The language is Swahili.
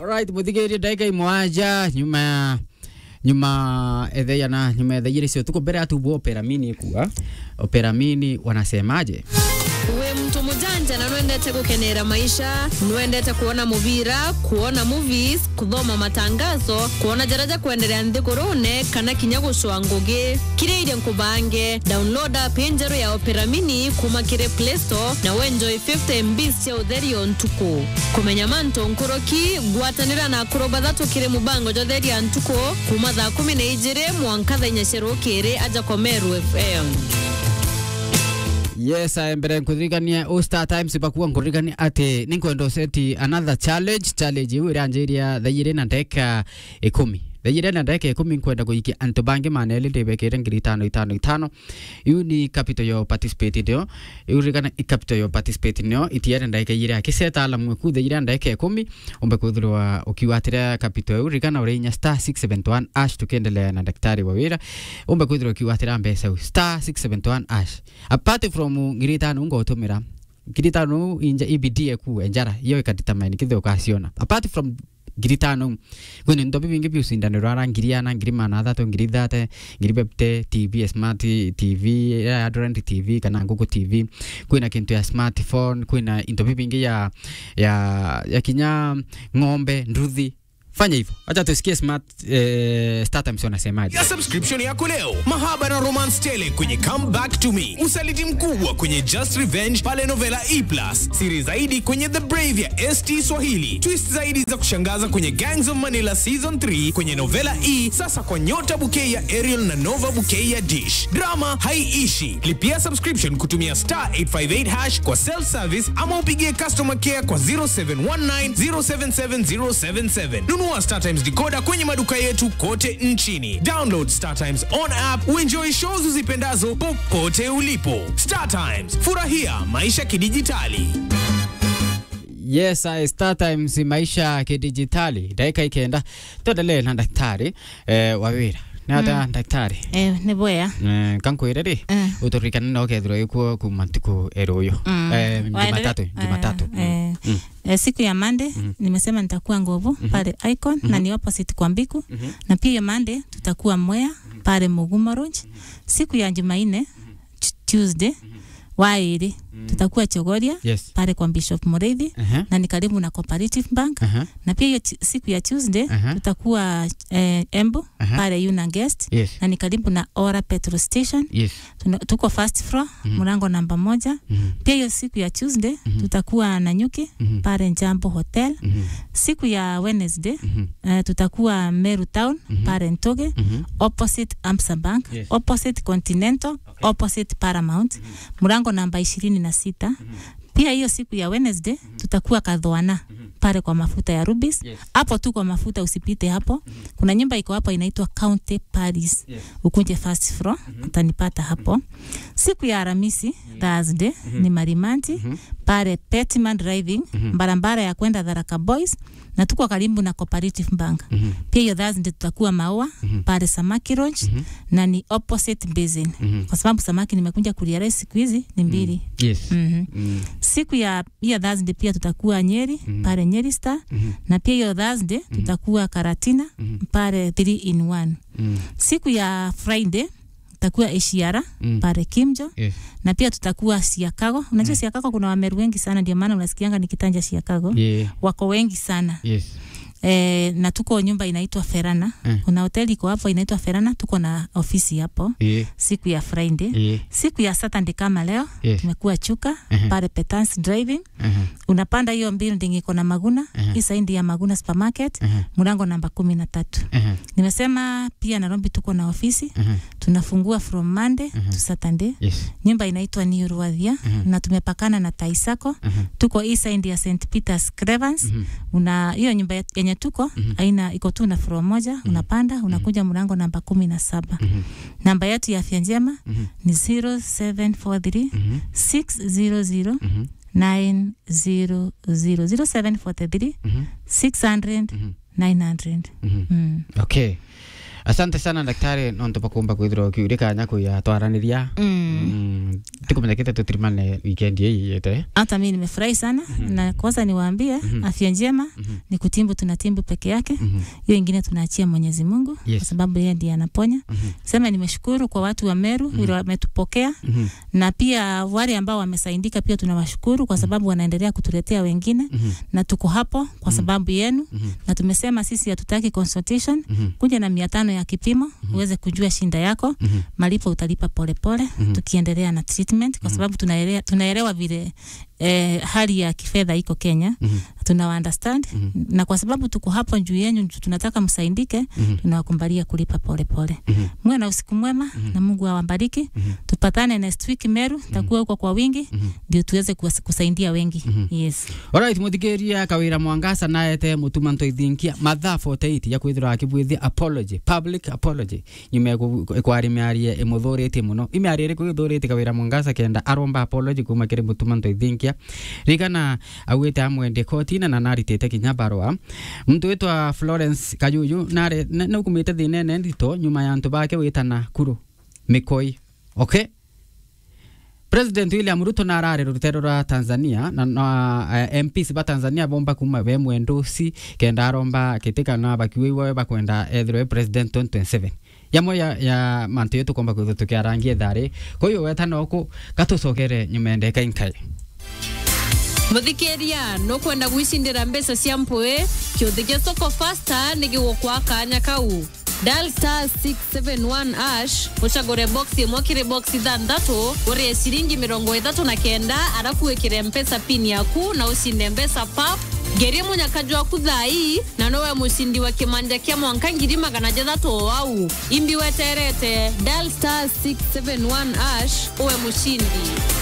Alright, muthigirie ndagika imwanja nyuma nyuma etheya na nyuma etheire cio tuko mbere atubu opera mini kuwa opera mini wanasemaje we mtu mujanja na nwendete gukenera maisha nwendete kuona muvira kuona movies kuthoma matangazo kuona jaraja kuendelea nthigurune kana kinya gucua ngugi kiria iria nkubange download app njeru ya opera mini kuma kiri play store na wenjoy 50 mbs cia utherio ntuku kumenya manto nkuruki gwatanira na akuru bathatu kiri mubango jotheria ntuku kuma thaa kumi na ijiri mwanka thaa inya cia rukiri aja komeru fm yes aye mbere nkuririkania o star times bakuwa nkuririkania ati ninkwenda seti another challenge challenge iu iranjiria thaire na ndeka ikumi thaire na ndeka ikumi nkwenda kuikia antu bangi maneli ndibekire ngiri itano itano itano iu ni capital yo participate ndio iu ririkana i capital yo participate nio itiere ndeka ire akiseta alamu ku thaire ndeka ikumi umbe kwithirwa ukiwatira capital iu ririkana urinya star 671 ash tukiendelea na daktari wa wira umbe kwithirwa ukiwatira mbeca iu star 671 ash apart from ngiri itano ungotumira ngiri itano inja ibidie ku enjara iyo ikadetermine kithe ukaciona apart from ngiri tano kwini ndo bibingi biucindanirwo ara ngiri ana ngiri mana athatu ngiri ithate ngiri bepte tv smart tv ya Android tv kana Google tv kwina kintu ya smartphone kwina into bibingi ya ya ya kinya ng'ombe nduthi fanya hivyo acha tusikie smart eh, startups wanasemaje ya subscription yako leo mahaba na romance tele kwenye come back to me usaliti mkubwa kwenye just revenge pale novela e plus siri zaidi kwenye the brave ya st swahili twist zaidi za kushangaza kwenye gangs of manila season 3 kwenye novela e sasa kwa nyota bouquet ya ariel na nova bouquet ya dish drama haiishi lipia subscription kutumia star 858 hash kwa self service ama upigie customer care kwa 0719 077077 nunua startimes decoder kwenye maduka yetu kote nchini download startimes on app uenjoy shows uzipendazo popote ulipo startimes furahia maisha kidijitali yes I Star Times maisha ya kidijitali dakika ikenda tuendelee na daktari eh, wawira nata mm. daktari Eh, nä boya eh, kankwire ri Mm. uturikane no kethirwo ikuo kuma ntuku eruyu Mm. eh, Waendelee? jumatatu Eh, jumatatu eh, Mm. eh, siku ya mande nimesema nitakuwa nguvu pale icon na ni opposite kwa mbiku na pia hiyo mande tutakuwa mwea pale mugumo Lodge. siku ya jumaine t- tuesday wairi tutakuwa chogoria yes pale kwa bishop mureithi Aha, na ni karibu na cooperative bank aha, na pia hiyo ti- siku ya tuesday Aha. tutakuwa eh, embu Aha. pale yuna guest yes na ni karibu na ora petrol station yes Tuna, tuko first floor mlango namba moja Mhm, pia hiyo siku ya tuesday tutakuwa na nyuki mhm, pale njambo hotel mhm, siku ya wednesday mhm, uh, tutakuwa meru town pale ntoge mhm. opposite amsa bank Yes. opposite continental opposite paramount mlango namba ishirini na sita pia hiyo siku ya wednesday tutakuwa kadhoana pale kwa mafuta ya rubis Yes. hapo tu kwa mafuta usipite hapo kuna nyumba iko hapo inaitwa county paris Yes. ukunje first floor utanipata hapo siku ya aramisi thursday ni marimanti pale petman driving barabara ya kwenda dharaka boys na tuko karibu na cooperative bank Mhm. pia hiyo thursday tutakuwa maua pale samaki lodge na ni opposite basin Mhm. kwa sababu samaki nimekuja kuliarai siku hizi ni mbili yes Mhm. Mm, siku ya hiyo thursday pia tutakuwa nyeri pale nyeri star mhm, na pia hiyo thursday tutakuwa karatina pale 3 in 1 mm, siku ya friday tutakuwa eshiara Mm. pale kimjo yes na pia tutakuwa siakago unajua siakago kuna wameru wengi sana ndio maana unasikianga nikitanja siakago yeah wako wengi sana yes e, na tuko nyumba inaitwa ferana Mm. kuna hoteli iko hapo inaitwa ferana tuko na ofisi hapo yeah siku ya friday yeah siku ya saturday kama leo yes tumekuwa chuka Mhm. pale petans driving aha unapanda hiyo building iko na maguna Mhm. hii saindi ya maguna supermarket aha mlango namba kumi na tatu aha nimesema pia nairobi tuko na ofisi aha tunafungua from monday to saturday yes nyumba inaitwa New Rwathia Mhm. na tumepakana na Taisako aha tuko east side ya St Peter's Cravens Mhm. una hiyo nyumba yet- yenye tuko aina iko tu na floor moja unapanda unakuja mlango namba kumi na saba Mhm. namba yetu ya afya njema Mhm. ni 0743 Mhm. 600 Mhm. 900 0743 Mhm. 600 Mhm. 900 Mhm. mm. okay asante sana daktari nontu bakumba kwithirwa ukiuria kanya kuya twaraniria mm. tikumenyekete tutirimane weekend ii yete hata mi nimefurahi sana na kwanza niwaambie afya njema ni kutimbu tunatimbu peke yake hiyo ingine tunaachia mwenyezi mungu Yes. kwa sababu yeye ndiye anaponya sema nimeshukuru kwa watu wa meru vile wametupokea na pia wale ambao wamesaidika pia tunawashukuru kwa sababu wanaendelea kutuletea wengine na tuko hapo kwa sababu yenu na tumesema sisi hatutaki consultation kuja na mia tano ya kipimo uweze kujua shinda yako malipo utalipa polepole tukiendelea na treatment kwa sababu tunaelewa, tunaelewa vile eh, hali ya kifedha iko Kenya tuna understand na kwa sababu tuko hapo juu yenu juu tunataka msaidike tunawakumbalia kulipa polepole muwe na usiku mwema na Mungu awabariki tupatane next week Meru takuwa huko kwa wingi ndio tuweze kuwas- kusaidia wengi yes Alright, muthikiria kawira mwangasa naete mutuma ntoithinkia mathaa 48 ya kwithirwa akibwithia apology public apology nyuma kwari miarie imuthuritie muno imiarie iriku ithuritie kawira mwangasa kenda aromba apology kuma kiri mutuma ntoithinkia rigana augite amwendie kotine na naritite kinya barua muntu witwa Florence Kayuyu nare naukumite thinene ndito nyuma ya antu bake witana kuru mikoi okay President William Ruto na arare rutero rwa Tanzania na, na uh, MPs ba Tanzania bomba kuma be mwendusi kenda aromba kitika na bakiwe bakwenda ethirwe president 2027 yamwe ya, ya mantu yetu komba kwithu tukiarangie thari kwa hiyo wetana oku gatucokere nyumende kainkai muthikiria nukwenda gwicindira mbeca cia mpui kiuthi gia soko fasta ni gigukwa kanya kau dial star 671 ash ucagure box imwe kiri box ithanthatu urie ciringi mirongo ithatu na kenda arafu wikire mpesa pin yaku na ucinde mbeca pap ngerie munyakaji waku thai na nowe mucindi wa kimanja kia mwanka ngiri magana jathatu wau imbi weterete dial star 671 ash uwe mucindi